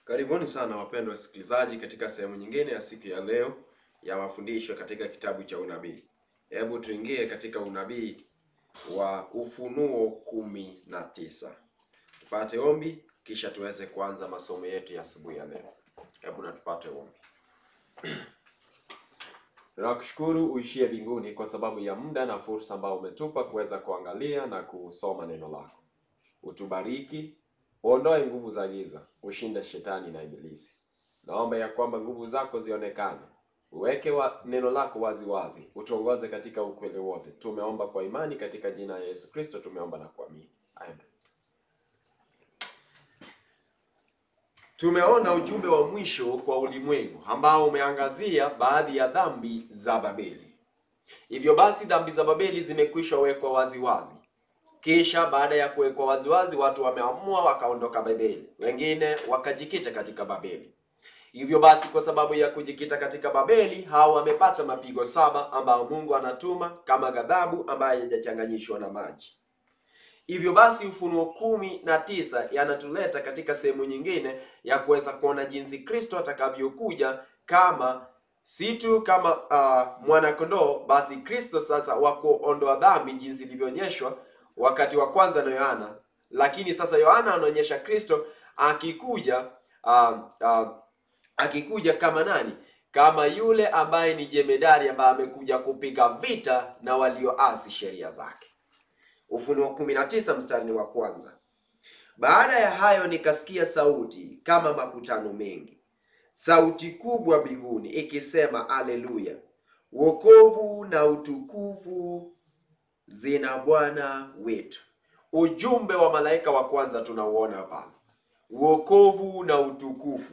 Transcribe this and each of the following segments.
Karibuni sana wapendwa wasikilizaji katika sehemu nyingine ya siku ya leo ya mafundisho katika kitabu cha unabii. Hebu tuingie katika unabii wa Ufunuo kumi na tisa. Tupate ombi kisha tuweze kuanza masomo yetu ya asubuhi ya leo. Hebu na tupate ombi. Tunakushukuru uishie mbinguni kwa sababu ya muda na fursa ambao umetupa kuweza kuangalia na kusoma neno lako. Utubariki, uondoe nguvu za giza, ushinde shetani na ibilisi. Naomba ya kwamba nguvu zako zionekane, uweke wa neno lako wazi wazi, utuongoze katika ukweli wote. Tumeomba kwa imani katika jina la Yesu Kristo, tumeomba na kuamini, amen. Tumeona ujumbe wa mwisho kwa ulimwengu ambao umeangazia baadhi ya dhambi za Babeli. Hivyo basi dhambi za Babeli zimekwisha wekwa wazi wazi. Kisha baada ya kuwekwa waziwazi, watu wameamua wakaondoka Babeli, wengine wakajikita katika Babeli. Hivyo basi, kwa sababu ya kujikita katika Babeli, hao wamepata mapigo saba ambayo Mungu anatuma kama ghadhabu ambayo haijachanganyishwa na maji. Hivyo basi, Ufunuo kumi na tisa yanatuleta katika sehemu nyingine ya kuweza kuona jinsi Kristo atakavyokuja kama si tu kama uh, mwana-kondoo, basi Kristo sasa wa kuondoa dhambi jinsi ilivyoonyeshwa wakati wa kwanza na Yohana, lakini sasa Yohana anaonyesha Kristo akikuja uh, uh, akikuja kama nani? Kama yule ambaye ni jemedari ambaye amekuja kupiga vita na walioasi sheria zake. Ufunuo 19 mstari wa kwanza. Baada ya hayo nikasikia sauti kama makutano mengi, sauti kubwa mbinguni ikisema, Aleluya! Wokovu na utukufu zina Bwana wetu. Ujumbe wa malaika wa kwanza tunauona pale, wokovu na utukufu,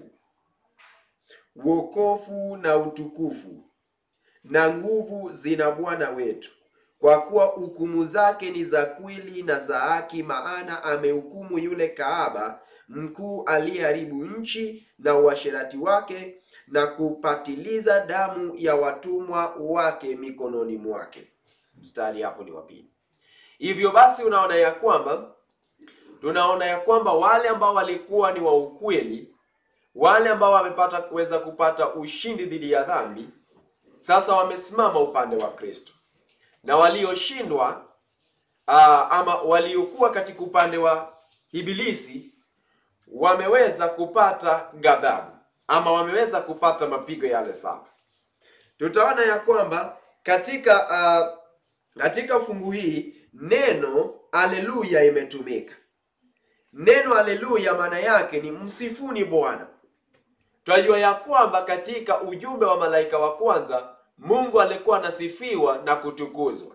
wokovu na utukufu na nguvu zina Bwana wetu, kwa kuwa hukumu zake ni za kweli na za haki, maana amehukumu yule kahaba mkuu aliyeharibu nchi na uasherati wake, na kupatiliza damu ya watumwa wake mikononi mwake. Mstari hapo ni wa pili. Hivyo basi, unaona ya kwamba tunaona ya kwamba wale ambao walikuwa ni wa ukweli, wale ambao wamepata kuweza kupata ushindi dhidi ya dhambi, sasa wamesimama upande wa Kristo, na walioshindwa aa, ama waliokuwa katika upande wa Ibilisi wameweza kupata ghadhabu ama wameweza kupata mapigo yale saba. Tutaona ya kwamba katika uh, katika fungu hii neno haleluya imetumika. Neno haleluya maana yake ni msifuni Bwana. Tunajua ya kwamba katika ujumbe wa malaika wa kwanza Mungu alikuwa anasifiwa na kutukuzwa,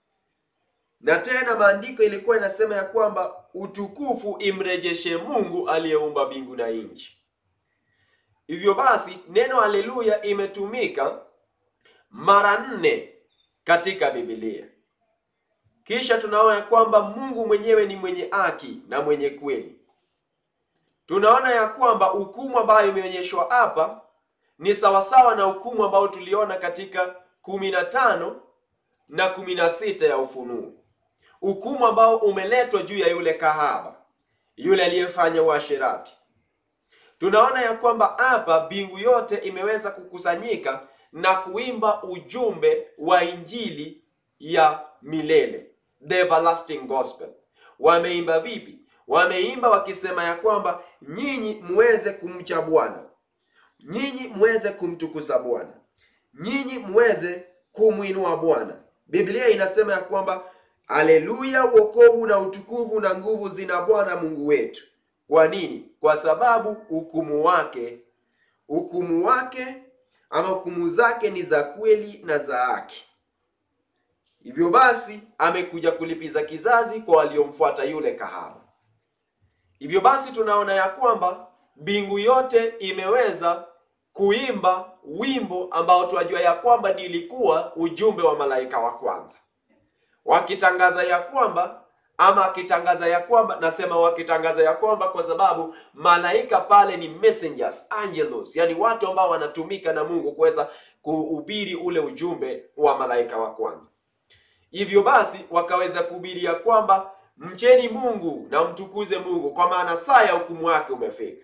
na tena maandiko ilikuwa inasema ya kwamba utukufu imrejeshe Mungu aliyeumba mbingu na nchi. Hivyo basi neno haleluya imetumika mara nne katika Biblia. Kisha tunaona ya kwamba Mungu mwenyewe ni mwenye haki na mwenye kweli. Tunaona ya kwamba hukumu ambayo imeonyeshwa hapa ni sawasawa na hukumu ambayo tuliona katika kumi na tano na kumi na sita ya Ufunuo, hukumu ambao umeletwa juu ya yule kahaba, yule aliyefanya uasherati. Tunaona ya kwamba hapa mbingu yote imeweza kukusanyika na kuimba ujumbe wa injili ya milele, the everlasting gospel. Wameimba vipi? Wameimba wakisema ya kwamba nyinyi muweze kumcha Bwana, nyinyi muweze kumtukuza Bwana, nyinyi muweze kumwinua Bwana. Biblia inasema ya kwamba haleluya, wokovu na utukufu na nguvu zina Bwana Mungu wetu. Kwa nini? Kwa sababu hukumu wake hukumu wake ama hukumu zake ni za kweli na za haki. Hivyo basi amekuja kulipiza kizazi kwa waliomfuata yule kahaba. Hivyo basi tunaona ya kwamba mbingu yote imeweza kuimba wimbo ambao tunajua ya kwamba nilikuwa ujumbe wa malaika wa kwanza, wakitangaza ya kwamba ama akitangaza ya kwamba, nasema wakitangaza ya kwamba kwa sababu malaika pale ni messengers, angelos, yani watu ambao wanatumika na Mungu kuweza kuhubiri ule ujumbe wa malaika wa kwanza. Hivyo basi wakaweza kuhubiri ya kwamba mcheni Mungu na mtukuze Mungu, kwa maana saa ya hukumu yake umefika.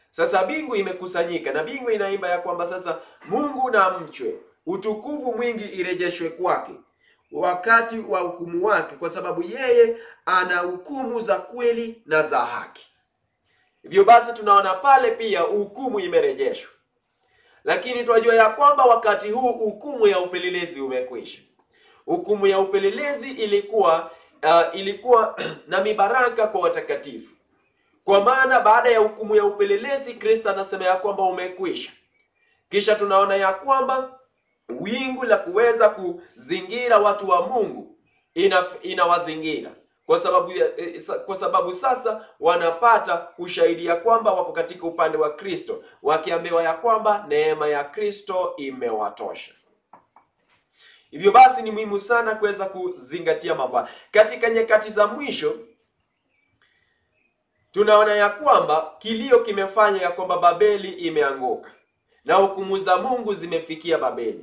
Sasa mbingu imekusanyika na mbingu inaimba ya kwamba sasa Mungu na mchwe, utukufu mwingi irejeshwe kwake wakati wa hukumu wake, kwa sababu yeye ana hukumu za kweli na za haki. Hivyo basi tunaona pale pia hukumu imerejeshwa, lakini tunajua ya kwamba wakati huu hukumu ya upelelezi umekwisha. Hukumu ya upelelezi ilikuwa uh, ilikuwa na mibaraka kwa watakatifu, kwa maana baada ya hukumu ya upelelezi Kristo anasema ya kwamba umekwisha. Kisha tunaona ya kwamba wingu la kuweza kuzingira watu wa Mungu ina inawazingira kwa sababu ya, eh, sa- kwa sababu sasa wanapata ushahidi ya kwamba wako katika upande wa Kristo, wakiambiwa ya kwamba neema ya Kristo imewatosha. Hivyo basi ni muhimu sana kuweza kuzingatia mambo haya. Katika nyakati za mwisho tunaona ya kwamba kilio kimefanya ya kwamba Babeli imeanguka na hukumu za Mungu zimefikia Babeli.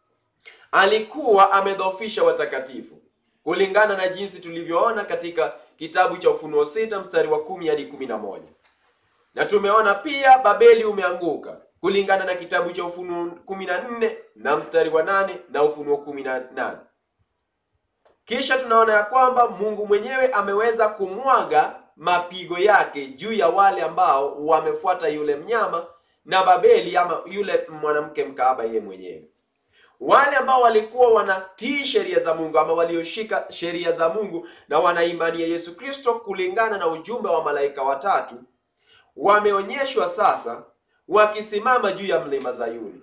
Alikuwa amedhoofisha watakatifu kulingana na jinsi tulivyoona katika kitabu cha Ufunuo sita mstari wa kumi hadi kumi na moja na tumeona pia Babeli umeanguka kulingana na kitabu cha Ufunuo kumi na nne na mstari wa nane na Ufunuo kumi na nane kisha tunaona ya kwamba Mungu mwenyewe ameweza kumwaga mapigo yake juu ya wale ambao wamefuata yule mnyama na Babeli ama yule mwanamke mkaaba yeye mwenyewe. Wale ambao walikuwa wanatii sheria za Mungu ama walioshika sheria za Mungu na wana imani ya Yesu Kristo kulingana na ujumbe wa malaika watatu wameonyeshwa sasa wakisimama juu ya mlima Zayuni.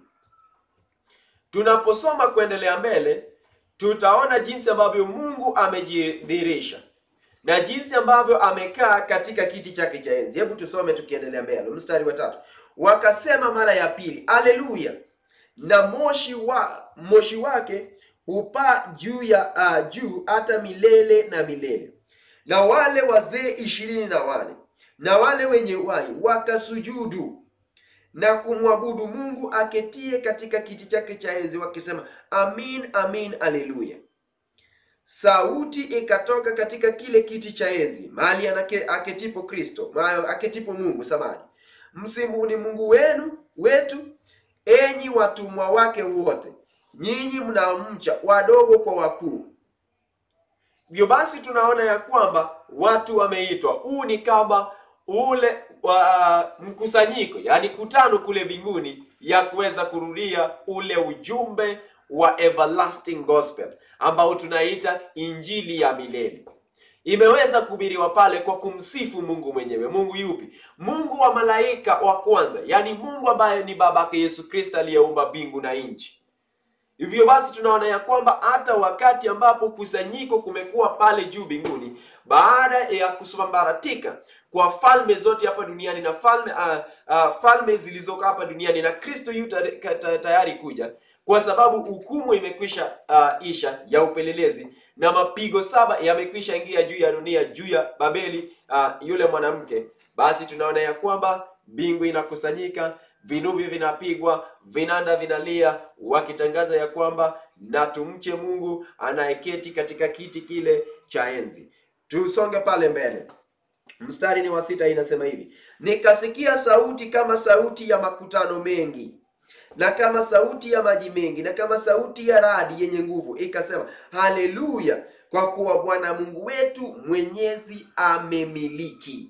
Tunaposoma kuendelea mbele, tutaona jinsi ambavyo Mungu amejidhihirisha na jinsi ambavyo amekaa katika kiti chake cha enzi. Hebu tusome tukiendelea mbele, mstari wa tatu. Wakasema mara ya pili, aleluya, na moshi wa moshi wake hupaa juu ya uh, juu hata milele na milele. Na wale wazee ishirini na wane na wale wenye uhai wakasujudu na kumwabudu Mungu aketie katika kiti chake cha enzi, wakisema amin, amin, aleluya. Sauti ikatoka katika kile kiti cha enzi mahali anake- aketipo Kristo, mahali aketipo Mungu samani, msimbuni Mungu wenu wetu, enyi watumwa wake wote, nyinyi mnaomcha, wadogo kwa wakuu. Hivyo basi tunaona ya kwamba watu wameitwa. Huu ni kama ule wa mkusanyiko, yaani kutano kule mbinguni ya kuweza kurudia ule ujumbe wa everlasting gospel ambao tunaita injili ya milele. Imeweza kuhubiriwa pale kwa kumsifu Mungu mwenyewe. Mungu yupi? Mungu wa malaika wa kwanza, yaani Mungu ambaye ni babake Yesu Kristo aliyeumba mbingu na nchi. Hivyo basi tunaona ya kwamba hata wakati ambapo kusanyiko kumekuwa pale juu mbinguni, baada ya kusambaratika kwa falme zote hapa duniani na falme uh, uh, falme zilizoko hapa duniani na Kristo yu tare- ka- ta- tayari kuja, kwa sababu hukumu imekwisha uh, isha ya upelelezi na mapigo saba yamekwisha ingia juu ya dunia juu ya Babeli uh, yule mwanamke, basi tunaona ya kwamba mbingu inakusanyika vinubi vinapigwa, vinanda vinalia, wakitangaza ya kwamba na tumche Mungu anayeketi katika kiti kile cha enzi. Tusonge pale mbele, mstari ni wa sita, inasema hivi: nikasikia sauti kama sauti ya makutano mengi na kama sauti ya maji mengi na kama sauti ya radi yenye nguvu, ikasema haleluya, kwa kuwa Bwana Mungu wetu mwenyezi amemiliki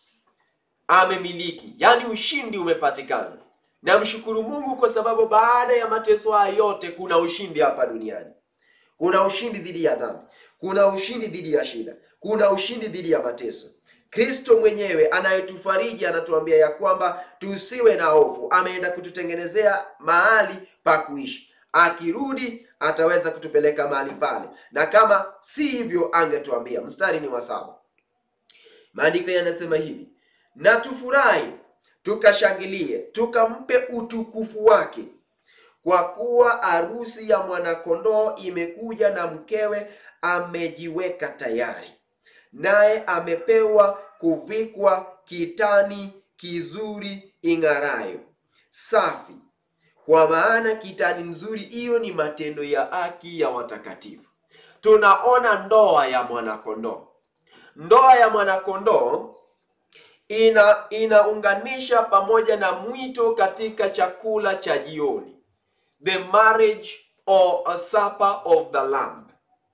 amemiliki, yaani ushindi umepatikana. Namshukuru Mungu kwa sababu baada ya mateso haya yote kuna ushindi hapa duniani. Kuna ushindi dhidi ya dhambi, kuna ushindi dhidi ya shida, kuna ushindi dhidi ya mateso. Kristo mwenyewe anayetufariji anatuambia ya kwamba tusiwe na hofu, ameenda kututengenezea mahali pa kuishi. Akirudi ataweza kutupeleka mahali pale, na kama si hivyo angetuambia. Mstari ni wa saba, maandiko yanasema hivi na tufurahi tukashangilie, tukampe utukufu wake, kwa kuwa harusi ya mwanakondoo imekuja, na mkewe amejiweka tayari, naye amepewa kuvikwa kitani kizuri ing'arayo safi, kwa maana kitani nzuri hiyo ni matendo ya haki ya watakatifu. Tunaona ndoa ya mwanakondoo. Ndoa ya mwanakondoo ina inaunganisha pamoja na mwito katika chakula cha jioni, the marriage or a supper of the lamb.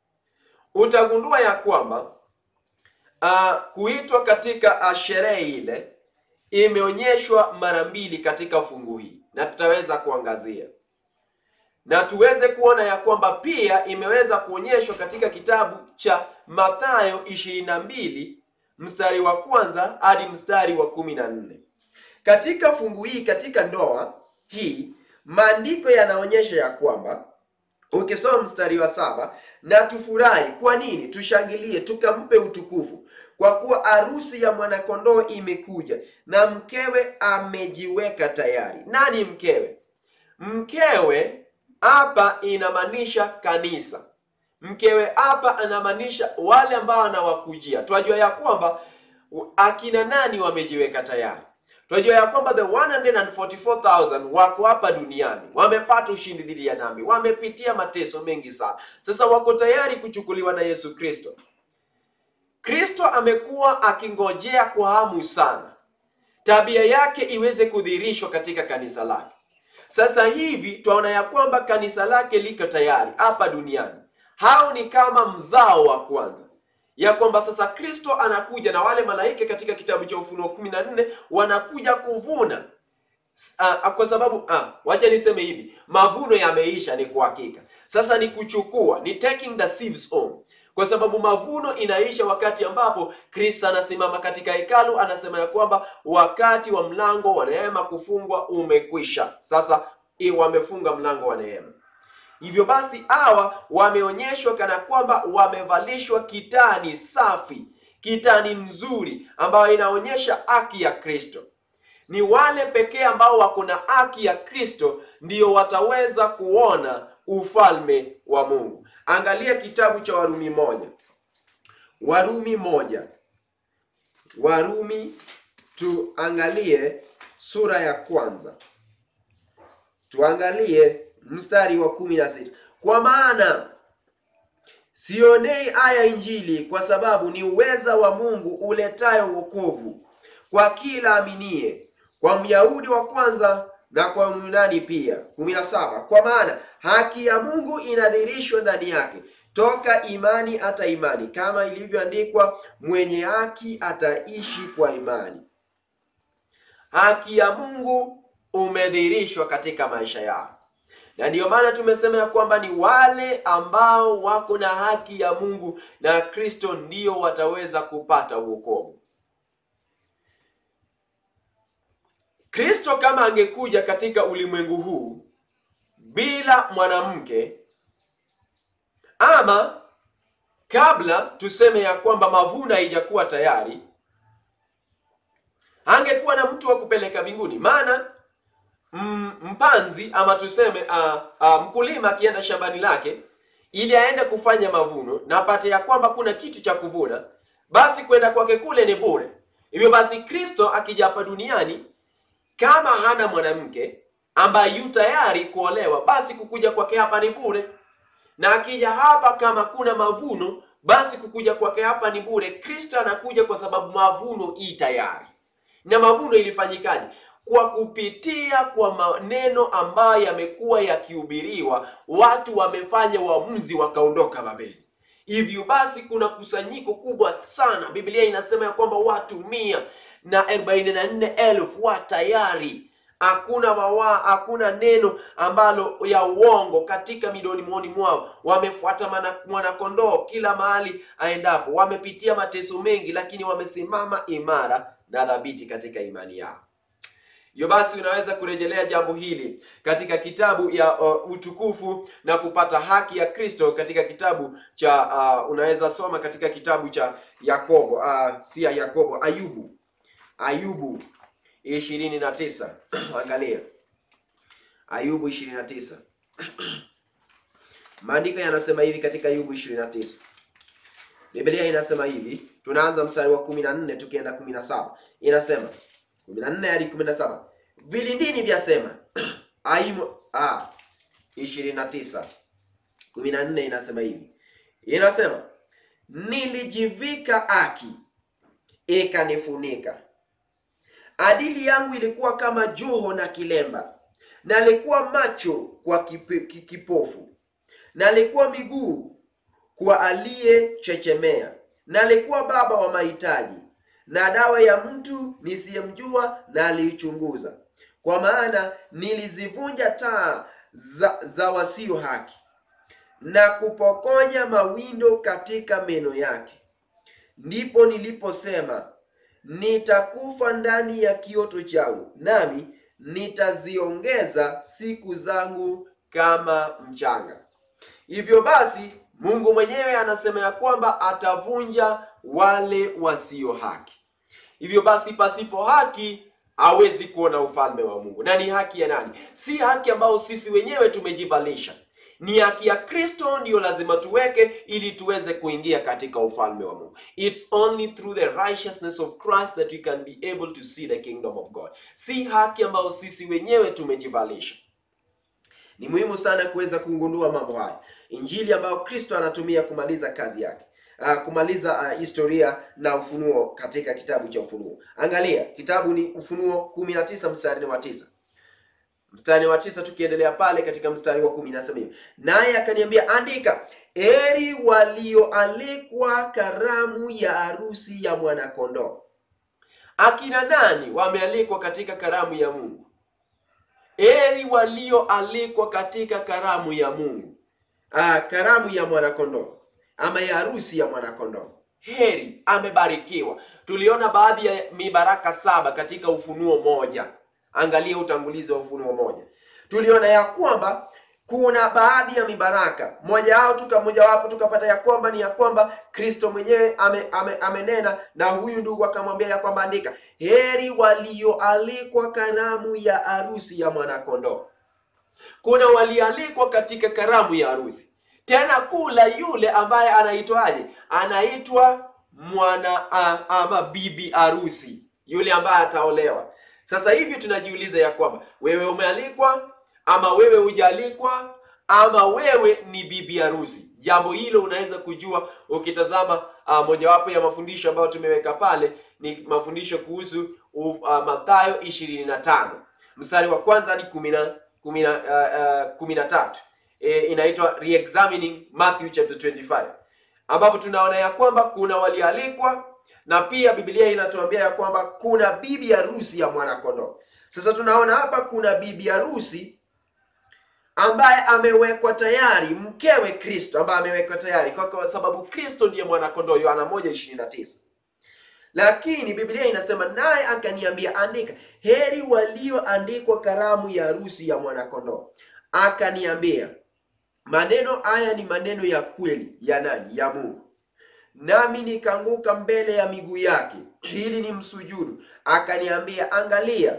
Utagundua ya kwamba uh, kuitwa katika uh, sherehe ile imeonyeshwa mara mbili katika fungu hii, na tutaweza kuangazia na tuweze kuona ya kwamba pia imeweza kuonyeshwa katika kitabu cha Mathayo 22 mstari wa kwanza hadi mstari wa kumi na nne. Katika fungu hii, katika ndoa hii, maandiko yanaonyesha ya kwamba ukisoma mstari wa saba, na tufurahi. Kwa nini? Tushangilie, tukampe utukufu, kwa kuwa harusi ya mwanakondoo imekuja na mkewe amejiweka tayari. Nani mkewe? Mkewe hapa inamaanisha kanisa. Mkewe hapa anamaanisha wale ambao anawakujia. Twajua ya kwamba akina nani wamejiweka tayari. Twajua ya kwamba the 144,000 wako hapa duniani, wamepata ushindi dhidi ya dhambi, wamepitia mateso mengi sana. Sasa wako tayari kuchukuliwa na Yesu Kristo. Kristo amekuwa akingojea kwa hamu sana tabia yake iweze kudhihirishwa katika kanisa lake. Sasa hivi twaona ya kwamba kanisa lake liko tayari hapa duniani. Hao ni kama mzao wa kwanza, ya kwamba sasa Kristo anakuja na wale malaika katika kitabu cha Ufunuo kumi na nne wanakuja kuvuna. Uh, kwa sababu uh, wacha niseme hivi, mavuno yameisha, ni kwa hakika. Sasa ni kuchukua, ni taking the sheaves home, kwa sababu mavuno inaisha wakati ambapo Kristo anasimama katika hekalu, anasema ya kwamba wakati wa mlango wa neema kufungwa umekwisha. Sasa wamefunga mlango wa neema. Hivyo basi hawa wameonyeshwa kana kwamba wamevalishwa kitani safi, kitani nzuri ambayo inaonyesha haki ya Kristo. Ni wale pekee ambao wako na haki ya Kristo ndio wataweza kuona ufalme wa Mungu. Angalia kitabu cha Warumi moja, Warumi moja, Warumi, tuangalie sura ya kwanza, tuangalie mstari wa kumi na sita kwa maana sionei haya Injili, kwa sababu ni uweza wa Mungu uletayo wokovu kwa kila aminie, kwa Myahudi wa kwanza na kwa Myunani pia. kumi na saba kwa maana haki ya Mungu inadhihirishwa ndani yake toka imani hata imani, kama ilivyoandikwa, mwenye haki ataishi kwa imani. Haki ya Mungu umedhihirishwa katika maisha yao na ndiyo maana tumesema ya kwamba ni wale ambao wako na haki ya Mungu na Kristo ndio wataweza kupata wokovu. Kristo kama angekuja katika ulimwengu huu bila mwanamke, ama kabla tuseme ya kwamba mavuno haijakuwa tayari, angekuwa na mtu wa kupeleka mbinguni, maana mpanzi ama tuseme uh, uh, mkulima akienda shambani lake ili aende kufanya mavuno na apate ya kwamba kuna kitu cha kuvuna, basi kwenda kwake kule ni bure. Hivyo basi Kristo akija hapa duniani kama hana mwanamke ambaye yu tayari kuolewa, basi kukuja kwake hapa ni bure, na akija hapa kama kuna mavuno, basi kukuja kwake hapa ni bure. Kristo anakuja kwa sababu mavuno i tayari. Na mavuno ilifanyikaje? Kwa kupitia kwa maneno ambayo yamekuwa yakihubiriwa, watu wamefanya uamuzi wakaondoka Babeli. Hivyo basi kuna kusanyiko kubwa sana. Biblia inasema ya kwamba watu mia na arobaini na nne elfu wa tayari. Hakuna mawa, hakuna neno ambalo ya uongo katika midoni mwoni mwao. Wamefuata mwanakondoo kila mahali aendapo, wamepitia mateso mengi, lakini wamesimama imara na dhabiti katika imani yao. Hivyo basi unaweza kurejelea jambo hili katika kitabu ya uh, utukufu na kupata haki ya Kristo katika kitabu cha uh, unaweza soma katika kitabu cha Yakobo uh, si ya Yakobo, Ayubu, Ayubu ishirini na tisa angalia Ayubu ishirini na tisa maandiko yanasema hivi katika Ayubu ishirini na tisa Biblia inasema hivi, tunaanza mstari wa kumi na nne tukienda kumi na saba inasema kumi na nne hadi kumi na saba vilindini vyasema aimo a ishirini na tisa kumi na nne inasema hivi, inasema nilijivika haki ikanifunika, Adili yangu ilikuwa kama joho na kilemba, na alikuwa macho kwa kipe, ki- kipofu, na alikuwa miguu kwa aliyechechemea, na alikuwa baba wa mahitaji, na dawa ya mtu nisiyemjua na aliichunguza. Kwa maana nilizivunja taa za, za wasio haki na kupokonya mawindo katika meno yake. Ndipo niliposema nitakufa ndani ya kioto changu, nami nitaziongeza siku zangu kama mchanga. Hivyo basi, Mungu mwenyewe anasema ya kwamba atavunja wale wasio haki. Hivyo basi, pasipo haki hawezi kuona ufalme wa Mungu. Na ni haki ya nani? Si haki ambayo sisi wenyewe tumejivalisha, ni haki ya Kristo ndiyo lazima tuweke ili tuweze kuingia katika ufalme wa Mungu. It's only through the righteousness of Christ that we can be able to see the kingdom of God. Si haki ambayo sisi wenyewe tumejivalisha. Ni muhimu sana kuweza kugundua mambo haya, injili ambayo Kristo anatumia kumaliza kazi yake, uh, kumaliza uh, historia na ufunuo katika kitabu cha Ufunuo. Angalia kitabu ni Ufunuo 19 mstari wa tisa mstari wa tisa tukiendelea pale katika mstari wa kumi nasema hivi, naye akaniambia andika, heri walioalikwa karamu ya harusi ya mwanakondoo. Akina nani wamealikwa katika karamu ya Mungu? Heri walioalikwa katika karamu ya Mungu. Ah, karamu ya mwanakondoo ama ya harusi ya mwanakondoo. Heri, amebarikiwa. Tuliona baadhi ya mibaraka saba katika Ufunuo moja. Angalia utangulizi wa Ufunuo moja, tuliona ya kwamba kuna baadhi ya mibaraka moja wao tuka mojawapo tukapata ya kwamba ni ya kwamba Kristo mwenyewe ame, ame, amenena na huyu ndugu akamwambia ya kwamba andika, heri walioalikwa karamu ya harusi ya mwanakondoo. Kuna walialikwa katika karamu ya harusi, tena kula yule ambaye anaitwaje? Anaitwa mwana a, ama bibi harusi, yule ambaye ataolewa. Sasa hivi tunajiuliza ya kwamba wewe umealikwa ama wewe hujaalikwa ama wewe ni bibi harusi. Jambo hilo unaweza kujua ukitazama uh, mojawapo ya mafundisho ambayo tumeweka pale ni mafundisho kuhusu uh, Mathayo 25 mstari wa kwanza hadi kumi na kumi na uh, uh, kumi na tatu e, inaitwa Re-examining Matthew chapter 25 ambapo tunaona ya kwamba kuna walialikwa na pia Biblia inatuambia ya kwamba kuna bibi harusi ya mwanakondoo. Sasa tunaona hapa kuna bibi harusi ambaye amewekwa tayari, mkewe Kristo ambaye amewekwa tayari kwa sababu Kristo ndiye mwanakondoo, Yohana 1:29. Lakini Biblia inasema naye akaniambia, andika, heri walioandikwa karamu ya harusi ya mwanakondoo. Akaniambia, maneno haya ni maneno ya kweli ya nani? Ya Mungu. Nami nikaanguka mbele ya miguu yake ili nimsujudu. Akaniambia, angalia,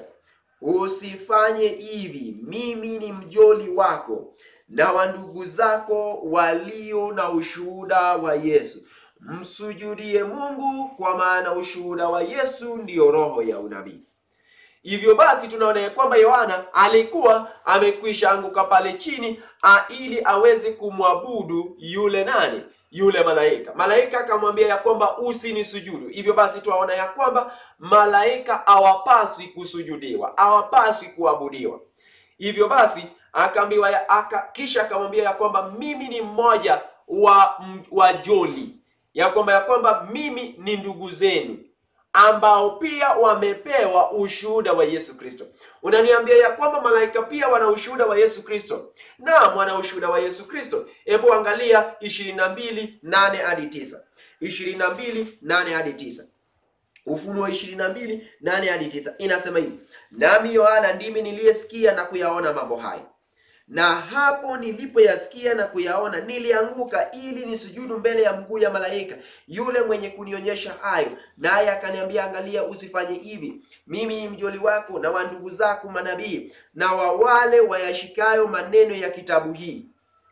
usifanye hivi, mimi ni mjoli wako na wa ndugu zako walio na ushuhuda wa Yesu. Msujudie Mungu, kwa maana ushuhuda wa Yesu ndiyo roho ya unabii. Hivyo basi tunaona ya kwamba Yohana alikuwa amekwisha anguka pale chini a, ili aweze kumwabudu yule nani? Yule malaika. Malaika akamwambia ya kwamba usinisujudu. Hivyo basi tuwaona ya kwamba malaika hawapaswi kusujudiwa, hawapaswi kuabudiwa. Hivyo basi akaambiwa ya, aka, kisha akamwambia ya kwamba mimi ni mmoja wa wajoli, ya kwamba ya kwamba mimi ni ndugu zenu ambao pia wamepewa ushuhuda wa Yesu Kristo. Unaniambia ya kwamba malaika pia wana ushuhuda wa Yesu Kristo? Naam, wana ushuhuda wa Yesu Kristo. Hebu angalia ishirini na mbili nane hadi tisa ishirini na mbili nane hadi tisa Ufunuo ishirini na mbili nane hadi tisa inasema hivi: nami Yohana ndimi niliyesikia na kuyaona mambo hayo na hapo nilipoyasikia na kuyaona nilianguka ili nisujudu mbele ya mguu ya malaika yule mwenye kunionyesha hayo, naye akaniambia, angalia, usifanye hivi. Mimi ni mjoli wako na wa ndugu zako manabii na wa wale wayashikayo maneno ya kitabu hii,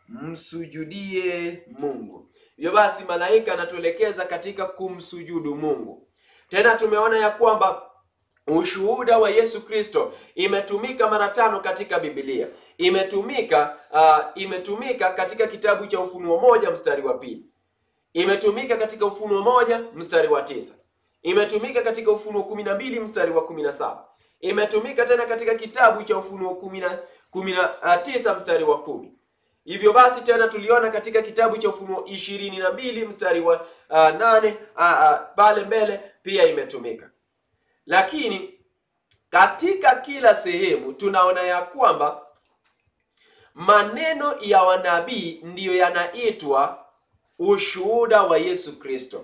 msujudie Mungu. Hivyo basi, malaika anatuelekeza katika kumsujudu Mungu. Tena tumeona ya kwamba ushuhuda wa Yesu Kristo imetumika mara tano katika Biblia imetumika uh, imetumika katika kitabu cha Ufunuo moja mstari wa pili, imetumika katika Ufunuo moja mstari wa tisa, imetumika katika Ufunuo kumi na mbili mstari wa kumi na saba imetumika tena katika kitabu cha Ufunuo kumi na kumi na tisa mstari wa kumi Hivyo basi tena tuliona katika kitabu cha Ufunuo ishirini na mbili mstari wa uh, nane pale uh, uh, mbele pia imetumika, lakini katika kila sehemu tunaona ya kwamba maneno ya wanabii ndiyo yanaitwa ushuhuda wa Yesu Kristo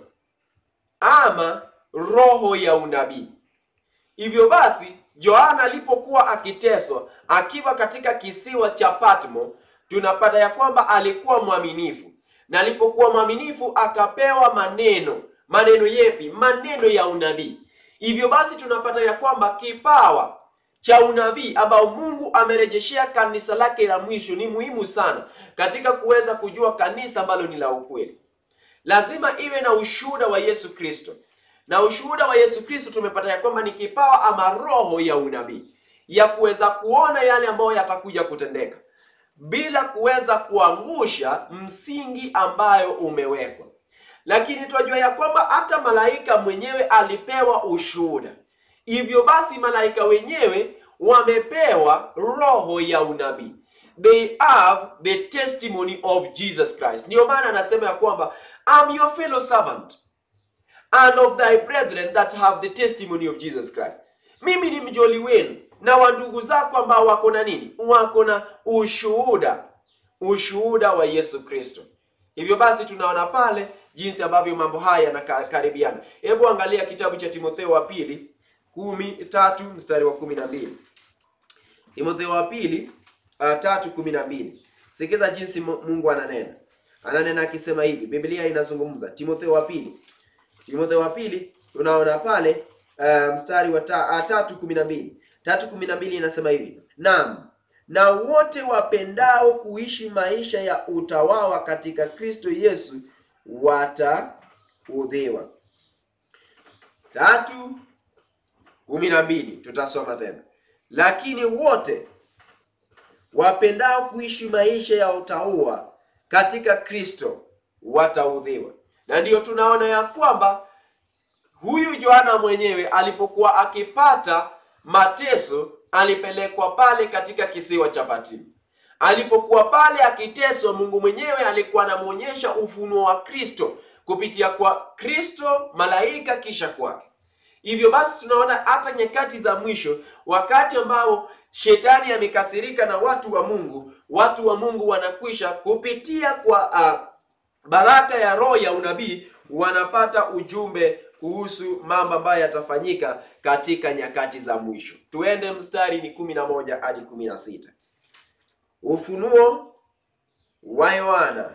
ama roho ya unabii. Hivyo basi Yohana alipokuwa akiteswa akiwa katika kisiwa cha Patmo tunapata ya kwamba alikuwa mwaminifu, na alipokuwa mwaminifu akapewa maneno. Maneno yepi? Maneno ya unabii. Hivyo basi tunapata ya kwamba kipawa cha unabii ambao Mungu amerejeshea kanisa lake la mwisho ni muhimu sana katika kuweza kujua kanisa ambalo ni la ukweli. Lazima iwe na ushuhuda wa Yesu Kristo, na ushuhuda wa Yesu Kristo tumepata ya kwamba ni kipawa ama roho ya unabii ya kuweza kuona yale ambayo yatakuja kutendeka bila kuweza kuangusha msingi ambayo umewekwa. Lakini tunajua ya kwamba hata malaika mwenyewe alipewa ushuhuda. Hivyo basi malaika wenyewe wamepewa roho ya unabii, they have the testimony of Jesus Christ. Ndiyo maana anasema ya kwamba I'm your fellow servant and of thy brethren that have the testimony of Jesus Christ. Mimi ni mjoli wenu na wa ndugu zako ambao wako na nini? Wako na ushuhuda, ushuhuda wa Yesu Kristo. Hivyo basi tunaona pale jinsi ambavyo mambo haya yanakaribiana. Hebu angalia kitabu cha Timotheo wa pili kumi tatu mstari wa kumi na mbili. Timotheo wa pili uh, tatu kumi na mbili. Sikiza jinsi Mungu ananena, ananena akisema hivi. Biblia inazungumza Timotheo wa pili, Timotheo wa pili tunaona pale uh, mstari wa ta, uh, tatu kumi na mbili tatu kumi na mbili inasema hivi: naam, na wote wapendao kuishi maisha ya utawawa katika Kristo Yesu wataudhiwa. Tatu kumi na mbili tutasoma tena, lakini wote wapendao kuishi maisha ya utaua katika Kristo wataudhiwa. Na ndiyo tunaona ya kwamba huyu Yohana mwenyewe alipokuwa akipata mateso alipelekwa pale katika kisiwa cha Patmo. Alipokuwa pale akiteswa, Mungu mwenyewe alikuwa anamwonyesha ufunuo wa Kristo kupitia kwa Kristo, malaika, kisha kwake. Hivyo basi tunaona hata nyakati za mwisho, wakati ambao shetani amekasirika na watu wa Mungu, watu wa Mungu wanakwisha kupitia kwa uh, baraka ya roho ya unabii, wanapata ujumbe kuhusu mambo ambayo yatafanyika katika nyakati za mwisho. Tuende mstari ni kumi na moja hadi kumi na sita. Ufunuo wa Yohana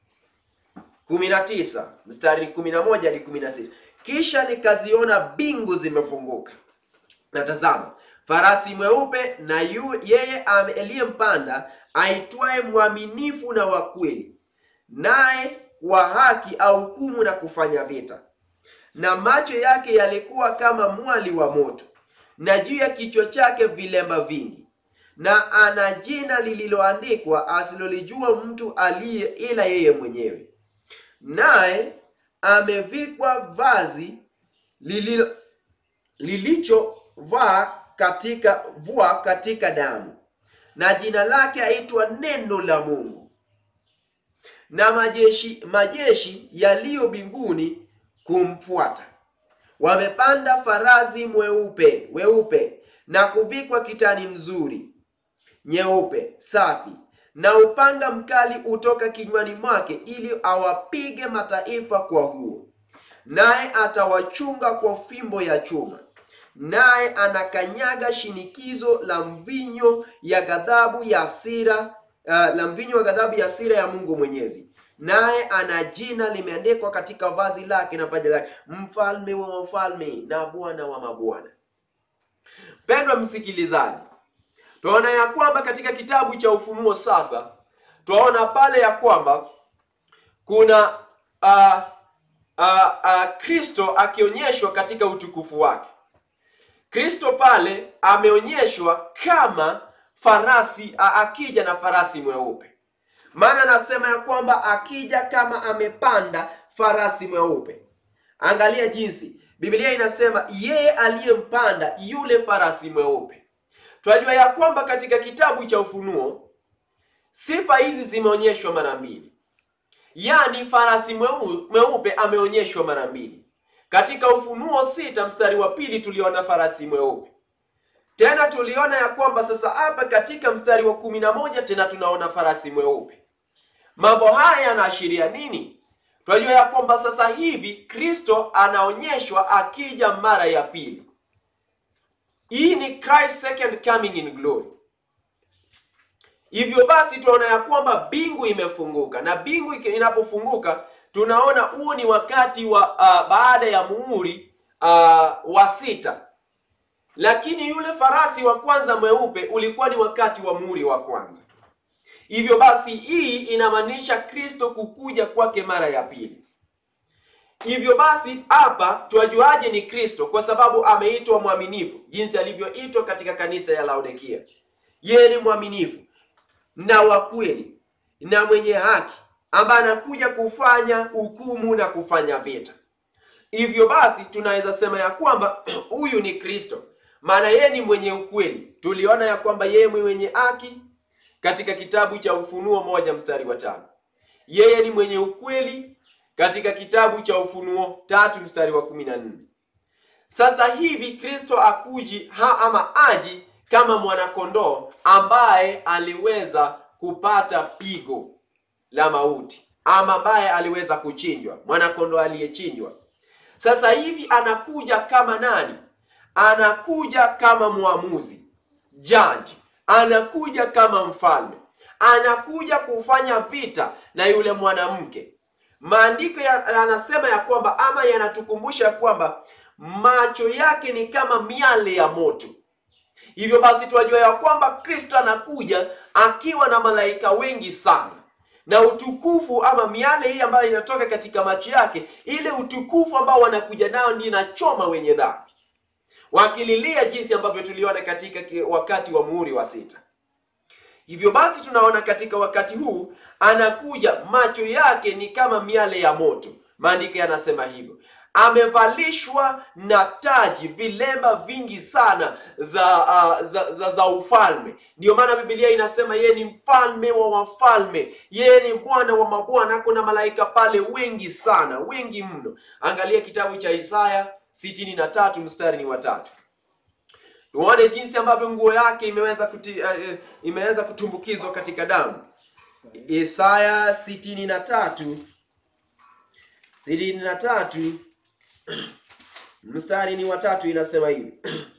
kumi na tisa mstari ni kumi na moja hadi kumi na sita. Kisha nikaziona mbingu zimefunguka, na tazama farasi mweupe, na yu, yeye aliyempanda aitwaye mwaminifu na wa kweli, naye wa haki ahukumu na kufanya vita na macho yake yalikuwa kama mwali wa moto, na juu ya kichwa chake vilemba vingi, na ana jina lililoandikwa asilolijua mtu aliye ila yeye mwenyewe. Naye amevikwa vazi lililo lilichovaa katika vua katika damu, na jina lake aitwa Neno la Mungu. Na majeshi majeshi yaliyo mbinguni kumfuata wamepanda farasi mweupe weupe na kuvikwa kitani nzuri nyeupe safi, na upanga mkali utoka kinywani mwake, ili awapige mataifa kwa huo. Naye atawachunga kwa fimbo ya chuma, naye anakanyaga shinikizo la mvinyo ya ghadhabu ya hasira uh, la mvinyo wa ghadhabu ya hasira ya Mungu Mwenyezi naye ana jina limeandikwa katika vazi lake na paja lake, mfalme wa wafalme na bwana wa mabwana. Mpendwa msikilizaji, twaona ya kwamba katika kitabu cha Ufunuo sasa twaona pale ya kwamba kuna uh, uh, uh, Kristo akionyeshwa katika utukufu wake. Kristo pale ameonyeshwa kama farasi uh, akija na farasi mweupe maana anasema ya kwamba akija kama amepanda farasi mweupe. Angalia jinsi Biblia inasema yeye aliyempanda yule farasi mweupe. Tunajua ya kwamba katika kitabu cha Ufunuo sifa hizi zimeonyeshwa mara mbili, yaani farasi mweu, mweupe ameonyeshwa mara mbili. Katika Ufunuo sita mstari wa pili tuliona farasi mweupe, tena tuliona ya kwamba sasa hapa katika mstari wa kumi na moja tena tunaona farasi mweupe. Mambo haya yanaashiria nini? Tunajua ya kwamba sasa hivi Kristo anaonyeshwa akija mara ya pili. Hii ni Christ second coming in glory. Hivyo basi tunaona ya kwamba bingu imefunguka, na bingu inapofunguka tunaona huu ni wakati wa uh, baada ya muhuri uh, wa sita, lakini yule farasi wa kwanza mweupe ulikuwa ni wakati wa muhuri wa kwanza. Hivyo basi hii inamaanisha Kristo kukuja kwake mara ya pili. Hivyo basi hapa tuajuaje ni Kristo? Kwa sababu ameitwa mwaminifu, jinsi alivyoitwa katika kanisa ya Laodikia. Yeye ni mwaminifu na wa kweli na mwenye haki, ambaye anakuja kufanya hukumu na kufanya vita. Hivyo basi tunaweza sema ya kwamba huyu ni Kristo, maana yeye ni mwenye ukweli. Tuliona ya kwamba yeye mwenye haki katika kitabu cha Ufunuo moja mstari wa tano. Yeye ni mwenye ukweli katika kitabu cha Ufunuo tatu mstari wa kumi na nne. Sasa hivi Kristo akuji ha ama aji kama mwanakondoo ambaye aliweza kupata pigo la mauti ama ambaye aliweza kuchinjwa, mwanakondoo aliyechinjwa. Sasa hivi anakuja kama nani? Anakuja kama mwamuzi, jaji anakuja kama mfalme, anakuja kufanya vita na yule mwanamke. Maandiko yanasema ya, ya kwamba ama yanatukumbusha ya kwamba macho yake ni kama miale ya moto. Hivyo basi tunajua ya kwamba Kristo anakuja akiwa na malaika wengi sana, na utukufu ama miale hii ambayo inatoka katika macho yake, ile utukufu ambao wanakuja nao ndio inachoma wenye dhambi wakililia jinsi ambavyo tuliona katika wakati wa muhuri wa sita. Hivyo basi tunaona katika wakati huu anakuja, macho yake ni kama miale ya moto. Maandiko yanasema hivyo. Amevalishwa na taji, vilemba vingi sana za, uh, za, za, za ufalme. Ndiyo maana Biblia inasema yeye ni mfalme wa wafalme, yeye ni Bwana wa mabwana. Kuna malaika pale wengi sana, wengi mno. Angalia kitabu cha Isaya sitini na tatu mstari ni watatu. Tuone jinsi ambavyo nguo yake imeweza kuti, uh, imeweza kutumbukizwa katika damu. Isaya sitini na tatu sitini na tatu mstari ni watatu, inasema hivi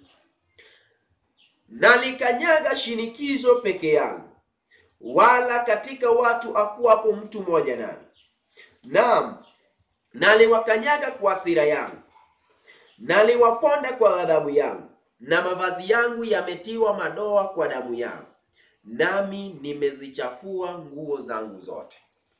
nalikanyaga shinikizo peke yangu, wala katika watu hakuwapo mtu mmoja nami. Naam, naliwakanyaga kwa hasira yangu naliwaponda kwa ghadhabu yangu, na mavazi yangu yametiwa madoa kwa damu yangu, nami nimezichafua nguo zangu zote.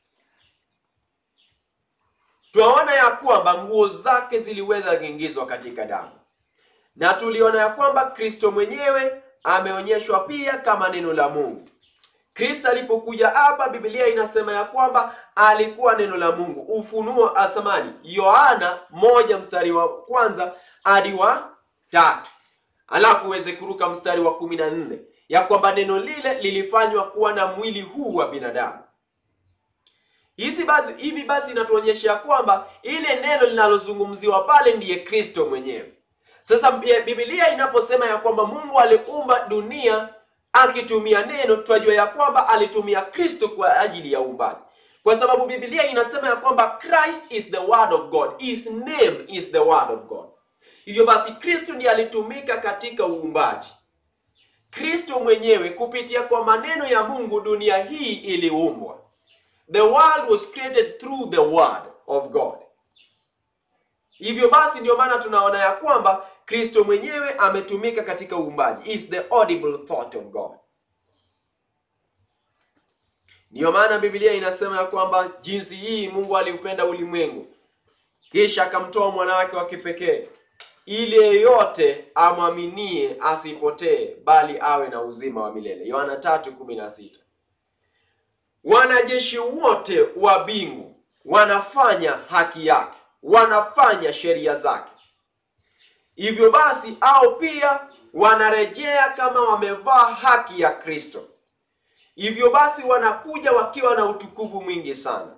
Twaona ya kwamba nguo zake ziliweza kuingizwa katika damu, na tuliona ya kwamba Kristo mwenyewe ameonyeshwa pia kama neno la Mungu. Kristo alipokuja hapa, Biblia inasema ya kwamba alikuwa neno la Mungu. Ufunuo asamani Yohana moja mstari wa kwanza hadi wa tatu, alafu uweze kuruka mstari wa kumi na nne ya kwamba neno lile lilifanywa kuwa na mwili huu wa binadamu. Hizi basi, hivi basi inatuonyesha ya kwamba ile neno linalozungumziwa pale ndiye Kristo mwenyewe. Sasa Biblia inaposema ya kwamba Mungu aliumba dunia akitumia neno, tunajua ya kwamba alitumia Kristo kwa ajili ya uumbaji, kwa sababu Biblia inasema ya kwamba Christ is the word of God, his name is the word of God. Hivyo basi Kristo ndiye alitumika katika uumbaji. Kristo mwenyewe kupitia kwa maneno ya Mungu dunia hii iliumbwa. The world was created through the word of God. Hivyo basi ndio maana tunaona ya kwamba Kristo mwenyewe ametumika katika uumbaji. Is the audible thought of God. Ndiyo maana Biblia inasema ya kwamba jinsi hii Mungu aliupenda ulimwengu kisha akamtoa mwana wake wa kipekee ili yeyote amwaminie asipotee bali awe na uzima wa milele. Yohana 3:16. Wanajeshi wote wa mbingu wanafanya haki yake, wanafanya sheria zake. Hivyo basi, au pia wanarejea kama wamevaa haki ya Kristo. Hivyo basi, wanakuja wakiwa na utukufu mwingi sana.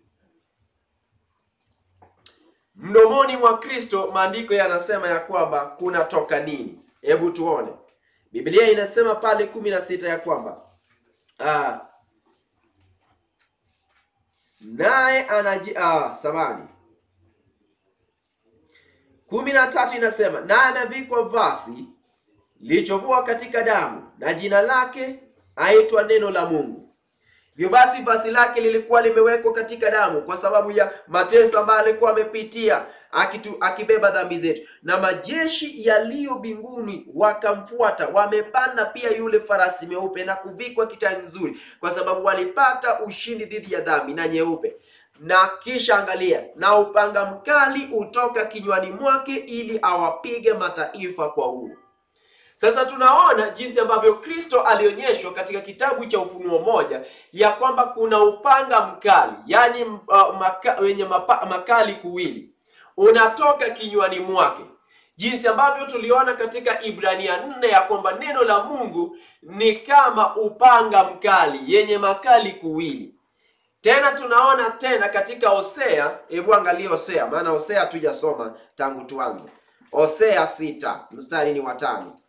Mdomoni mwa Kristo, maandiko yanasema ya kwamba kunatoka nini? Hebu tuone. Biblia inasema pale kumi na sita ya kwamba ah, naye anaji ah, samani kumi na tatu inasema naye amevikwa vasi lilichovua katika damu, na jina lake aitwa neno la Mungu. Hivyo basi vazi lake lilikuwa limewekwa katika damu kwa sababu ya mateso ambayo alikuwa amepitia akitu, akibeba dhambi zetu, na majeshi yaliyo mbinguni wakamfuata, wamepanda pia yule farasi meupe na kuvikwa kitani nzuri, kwa sababu walipata ushindi dhidi ya dhambi na nyeupe. Na kisha angalia, na upanga mkali utoka kinywani mwake, ili awapige mataifa kwa huo. Sasa tunaona jinsi ambavyo Kristo alionyeshwa katika kitabu cha Ufunuo moja ya kwamba kuna upanga mkali, yaani uh, maka, wenye mapa, makali kuwili unatoka kinywani mwake, jinsi ambavyo tuliona katika Ibrania nne ya kwamba neno la Mungu ni kama upanga mkali yenye makali kuwili. Tena tunaona tena katika Hosea, hebu angalia Hosea, maana Hosea hatujasoma tangu tuanze. Hosea sita mstari ni watano.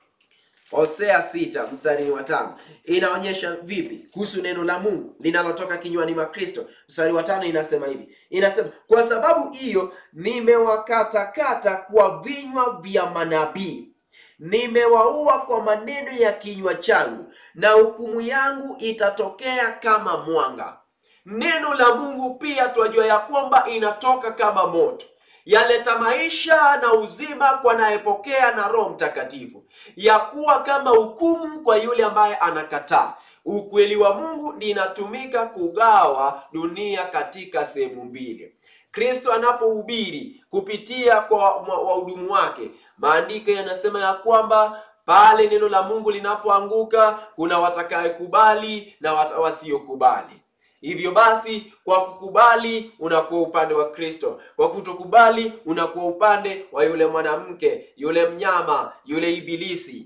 Hosea sita mstari wa tano inaonyesha vipi kuhusu neno la Mungu linalotoka kinywani mwa Kristo. Mstari wa tano inasema hivi, inasema kwa sababu hiyo nimewakatakata kwa vinywa vya manabii, nimewaua kwa maneno ya kinywa changu, na hukumu yangu itatokea kama mwanga. Neno la Mungu pia twajua ya kwamba inatoka kama moto yaleta maisha na uzima kwa anayepokea na Roho Mtakatifu, ya kuwa kama hukumu kwa yule ambaye anakataa. Ukweli wa Mungu linatumika kugawa dunia katika sehemu mbili. Kristo anapohubiri kupitia kwa wahudumu wake, maandiko yanasema ya kwamba pale neno la Mungu linapoanguka kuna watakayekubali na wasiokubali. Hivyo basi, kwa kukubali unakuwa upande wa Kristo, kwa kutokubali unakuwa upande wa yule mwanamke, yule mnyama, yule ibilisi.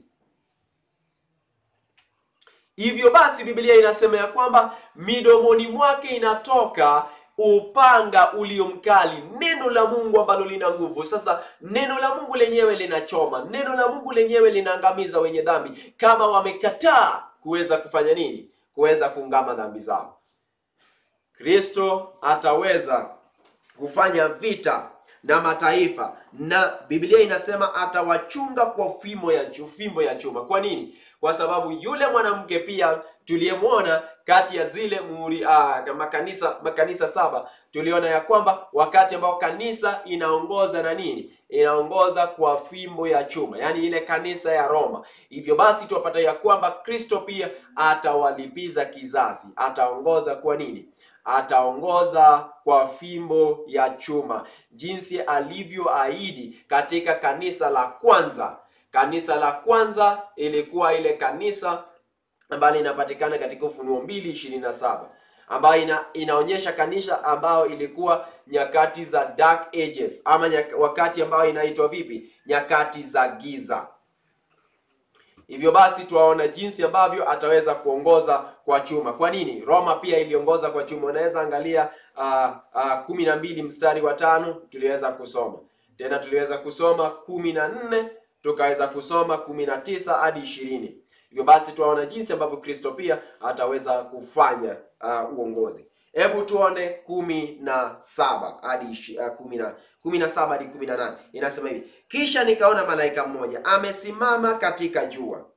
Hivyo basi, Biblia inasema ya kwamba midomoni mwake inatoka upanga ulio mkali, neno la Mungu ambalo lina nguvu. Sasa neno la Mungu lenyewe linachoma, neno la Mungu lenyewe linaangamiza wenye dhambi kama wamekataa kuweza kufanya nini? Kuweza kuungama dhambi zao. Kristo ataweza kufanya vita na mataifa, na Biblia inasema atawachunga kwa fimbo ya fimbo ya chuma. Kwa nini? Kwa sababu yule mwanamke pia tuliyemwona kati ya zile muhuri uh, makanisa makanisa saba, tuliona ya kwamba wakati ambao kanisa inaongoza na nini, inaongoza kwa fimbo ya chuma, yaani ile kanisa ya Roma. Hivyo basi tuwapata ya kwamba Kristo pia atawalipiza kizazi, ataongoza kwa nini ataongoza kwa fimbo ya chuma, jinsi alivyoahidi katika kanisa la kwanza. Kanisa la kwanza ilikuwa ile kanisa ambalo linapatikana katika Ufunuo mbili ishirini na saba ambayo ina, inaonyesha kanisa ambayo ilikuwa nyakati za dark ages ama nyaka, wakati ambayo inaitwa vipi, nyakati za giza. Hivyo basi tuwaona jinsi ambavyo ataweza kuongoza kwa chuma. Kwa nini? Roma pia iliongoza kwa chuma. Unaweza angalia uh, uh, kumi na mbili mstari wa tano tuliweza kusoma tena, tuliweza kusoma kumi na nne tukaweza kusoma kumi na tisa hadi ishirini. Hivyo basi tuwaona jinsi ambavyo Kristo pia ataweza kufanya uh, uongozi. Hebu tuone kumi na saba hadi uh, kumi na kumi na saba hadi kumi na nane inasema hivi: kisha nikaona malaika mmoja amesimama katika jua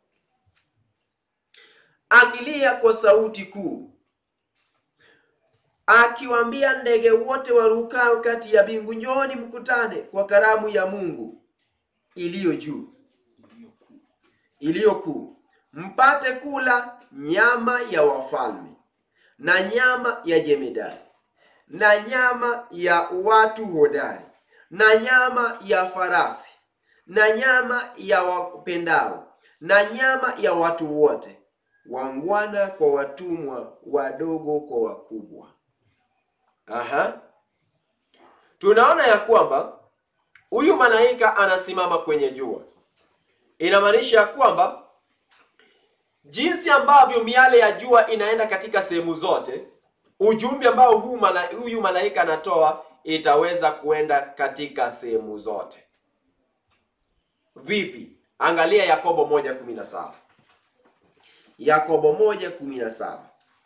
akilia kwa sauti kuu, akiwaambia ndege wote warukao kati ya mbingu, njooni mkutane kwa karamu ya Mungu iliyo juu, iliyo kuu, mpate kula nyama ya wafalme na nyama ya jemedari na nyama ya watu hodari na nyama ya farasi na nyama ya wapendao na nyama ya watu wote, wangwana kwa watumwa, wadogo kwa wakubwa. Aha, tunaona ya kwamba huyu malaika anasimama kwenye jua, inamaanisha ya kwamba jinsi ambavyo miale ya jua inaenda katika sehemu zote, ujumbe ambao huu mala, huyu malaika anatoa itaweza kuenda katika sehemu zote. Vipi? Angalia Yakobo 1:17. Yakobo 1:17.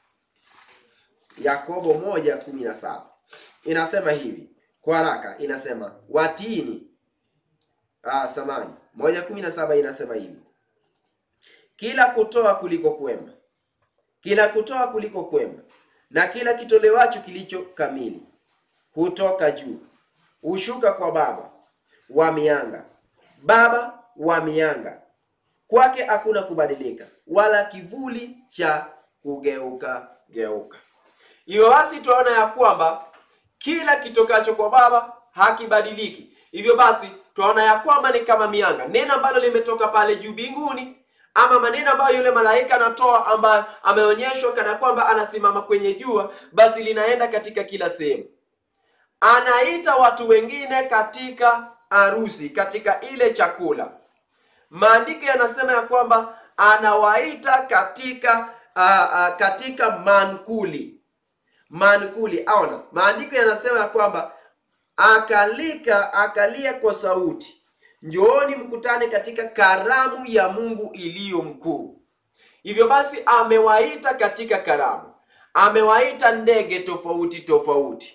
Yakobo 1:17 inasema hivi kwa haraka, inasema watini. Ah, samani 1:17 inasema hivi kila kutoa kuliko kwema, kila kutoa kuliko kwema, na kila kitolewacho kilicho kamili hutoka juu, hushuka kwa Baba wa mianga, Baba wa mianga, kwake hakuna kubadilika, wala kivuli cha kugeuka geuka. Hivyo basi tunaona ya kwamba kila kitokacho kwa Baba hakibadiliki. Hivyo basi tunaona ya kwamba ni kama mianga, neno ambalo limetoka pale juu mbinguni ama maneno ambayo yule malaika anatoa ambayo ameonyeshwa kana kwamba anasimama kwenye jua, basi linaenda katika kila sehemu. Anaita watu wengine katika harusi, katika ile chakula. Maandiko yanasema ya kwamba anawaita katika uh, uh, katika mankuli. Mankuli, aona, maandiko yanasema ya kwamba akalika akalia kwa sauti Njooni mkutane katika karamu ya Mungu iliyo mkuu. Hivyo basi amewaita katika karamu, amewaita ndege tofauti tofauti.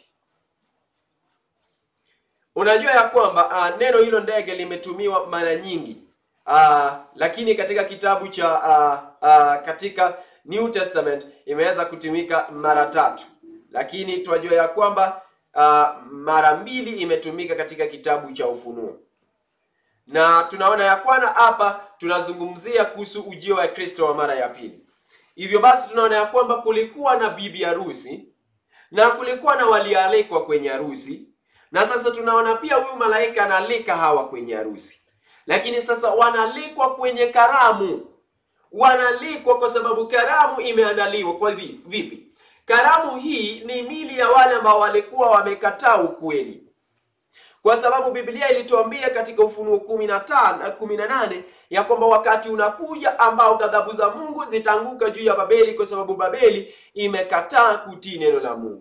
Unajua ya kwamba uh, neno hilo ndege limetumiwa mara nyingi uh, lakini katika kitabu cha uh, uh, katika New Testament imeweza kutumika mara tatu, lakini tunajua ya kwamba uh, mara mbili imetumika katika kitabu cha Ufunuo na tunaona ya kwana hapa tunazungumzia kuhusu ujio wa Kristo wa mara ya pili. Hivyo basi tunaona ya kwamba kulikuwa na bibi harusi na kulikuwa na walialikwa kwenye harusi, na sasa tunaona pia huyu malaika analika hawa kwenye harusi, lakini sasa wanalikwa kwenye karamu. Wanalikwa kwa sababu karamu imeandaliwa kwa vipi? Karamu hii ni mili ya wale ambao walikuwa wamekataa ukweli kwa sababu Biblia ilituambia katika Ufunuo kumi na tano kumi na nane ya kwamba wakati unakuja ambao ghadhabu za Mungu zitaanguka juu ya Babeli kwa sababu Babeli imekataa kutii neno la Mungu.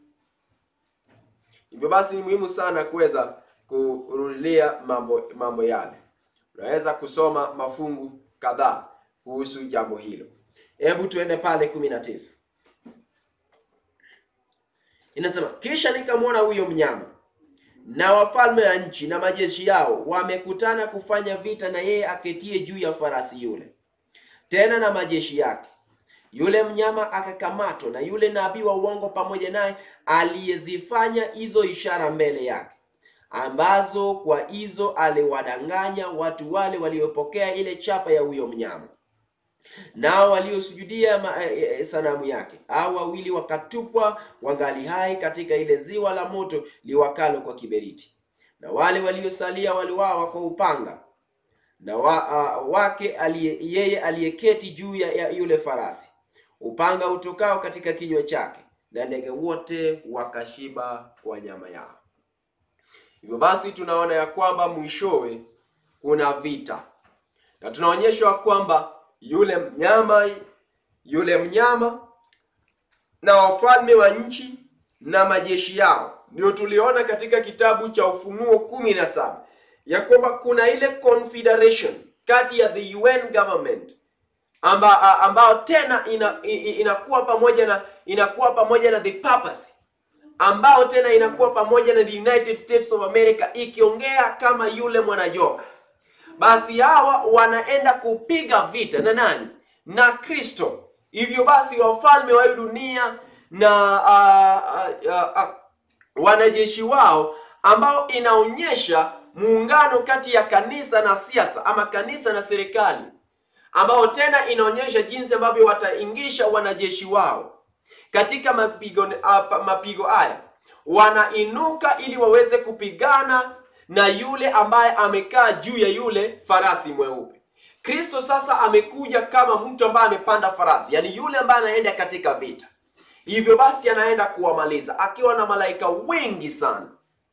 Hivyo basi ni muhimu sana kuweza kurudilia mambo mambo yale. Unaweza kusoma mafungu kadhaa kuhusu jambo hilo. Hebu tuende pale kumi na tisa. Inasema, kisha nikamwona huyo mnyama na wafalme wa nchi na majeshi yao wamekutana kufanya vita na yeye aketie juu ya farasi yule, tena na majeshi yake. Yule mnyama akakamatwa na yule nabii wa uongo pamoja naye, aliyezifanya hizo ishara mbele yake, ambazo kwa hizo aliwadanganya watu wale waliopokea ile chapa ya huyo mnyama, nao waliosujudia e, sanamu yake. Hao wawili wakatupwa wangali hai katika ile ziwa la moto liwakalo kwa kiberiti, na wale waliosalia waliwawa kwa upanga na wa, uh, wake alie, yeye aliyeketi juu ya, ya yule farasi, upanga utokao katika kinywa chake, na ndege wote wakashiba kwa nyama yao. Hivyo basi tunaona ya kwamba mwishowe kuna vita na tunaonyeshwa kwamba yule mnyama yule mnyama na wafalme wa nchi na majeshi yao, ndio tuliona katika kitabu cha Ufunuo kumi na saba ya kwamba kuna ile confederation kati ya the UN government amba, ambao tena ina, inakuwa pamoja na inakuwa pamoja na the papacy ambao tena inakuwa pamoja na the United States of America ikiongea kama yule mwanajoka basi hawa wanaenda kupiga vita na nani? Na Kristo. Hivyo basi wafalme wa hii dunia na uh, uh, uh, wanajeshi wao ambao inaonyesha muungano kati ya kanisa na siasa ama kanisa na serikali, ambao tena inaonyesha jinsi ambavyo wataingisha wanajeshi wao katika mapigo uh, mapigo haya, wanainuka ili waweze kupigana na yule ambaye amekaa juu ya yule farasi mweupe. Kristo sasa amekuja kama mtu ambaye amepanda farasi, yaani yule ambaye anaenda katika vita. Hivyo basi anaenda kuwamaliza akiwa na malaika wengi sana.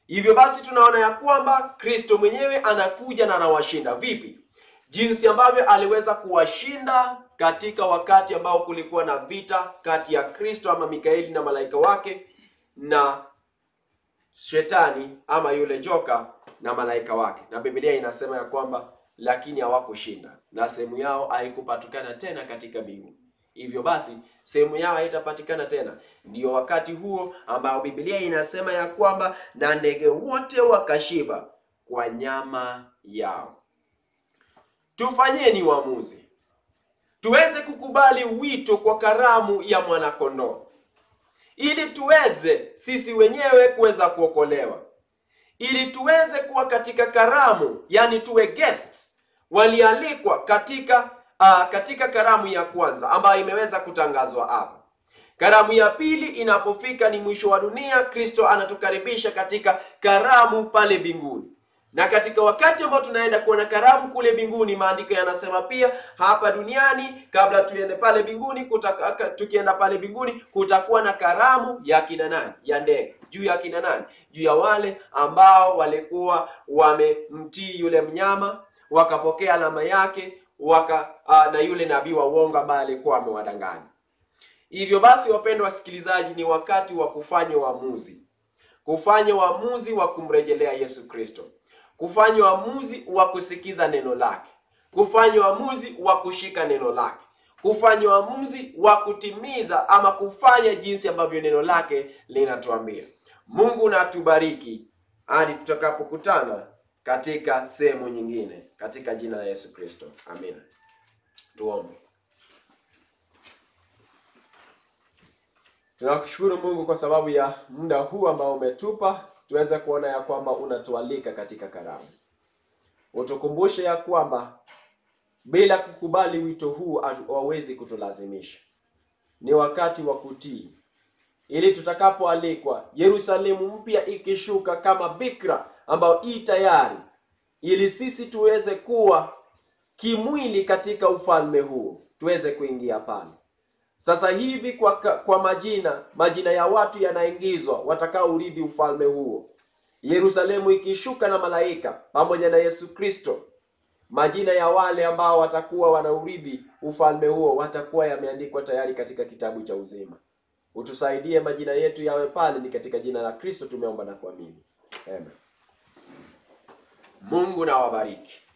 Hivyo basi tunaona ya kwamba Kristo mwenyewe anakuja na anawashinda. Vipi? Jinsi ambavyo aliweza kuwashinda katika wakati ambao kulikuwa na vita kati ya Kristo ama Mikaeli na malaika wake na shetani ama yule joka na malaika wake, na Biblia inasema ya kwamba lakini hawakushinda na sehemu yao haikupatikana tena katika mbingu. Hivyo basi sehemu yao haitapatikana tena. Ndiyo wakati huo ambao Biblia inasema ya kwamba na ndege wote wakashiba kwa nyama yao. Tufanyeni uamuzi, tuweze kukubali wito kwa karamu ya mwanakondoo, ili tuweze sisi wenyewe kuweza kuokolewa, ili tuweze kuwa katika karamu, yani tuwe guests walialikwa katika uh, katika karamu ya kwanza ambayo imeweza kutangazwa hapa. Karamu ya pili inapofika ni mwisho wa dunia, Kristo anatukaribisha katika karamu pale mbinguni. Na katika wakati ambao tunaenda kuona karamu kule mbinguni, maandiko yanasema pia hapa duniani, kabla tuende pale mbinguni, kutaka- tukienda pale mbinguni kutakuwa na karamu ya kina nani? Ya ndege. Juu ya kina nani? Juu ya wale ambao walikuwa wamemtii yule mnyama wakapokea alama yake waka uh, na yule nabii wa uongo ambaye alikuwa amewadanganya. Hivyo basi, wapendwa wasikilizaji, ni wakati wa kufanya uamuzi, kufanya uamuzi wa kumrejelea Yesu Kristo, kufanya uamuzi wa kusikiza neno lake, kufanya uamuzi wa kushika neno lake, kufanya uamuzi wa kutimiza ama kufanya jinsi ambavyo neno lake linatuambia. Mungu na atubariki hadi tutakapokutana katika sehemu nyingine, katika jina la Yesu Kristo, amina. Tuombe. Tunakushukuru Mungu kwa sababu ya muda huu ambao umetupa tuweze kuona ya kwamba unatualika katika karamu. Utukumbushe ya kwamba bila kukubali wito huu hawezi kutulazimisha. Ni wakati wa kutii, ili tutakapoalikwa, Yerusalemu mpya ikishuka kama bikira ambayo i tayari, ili sisi tuweze kuwa kimwili katika ufalme huo, tuweze kuingia pale. Sasa hivi kwa, kwa majina majina ya watu yanaingizwa watakao urithi ufalme huo. Yerusalemu ikishuka na malaika pamoja na Yesu Kristo, majina ya wale ambao watakuwa wanaurithi ufalme huo watakuwa yameandikwa tayari katika kitabu cha uzima. Utusaidie majina yetu yawe pale, ni katika jina la Kristo tumeomba na kuamini, amen. Mungu na wabariki.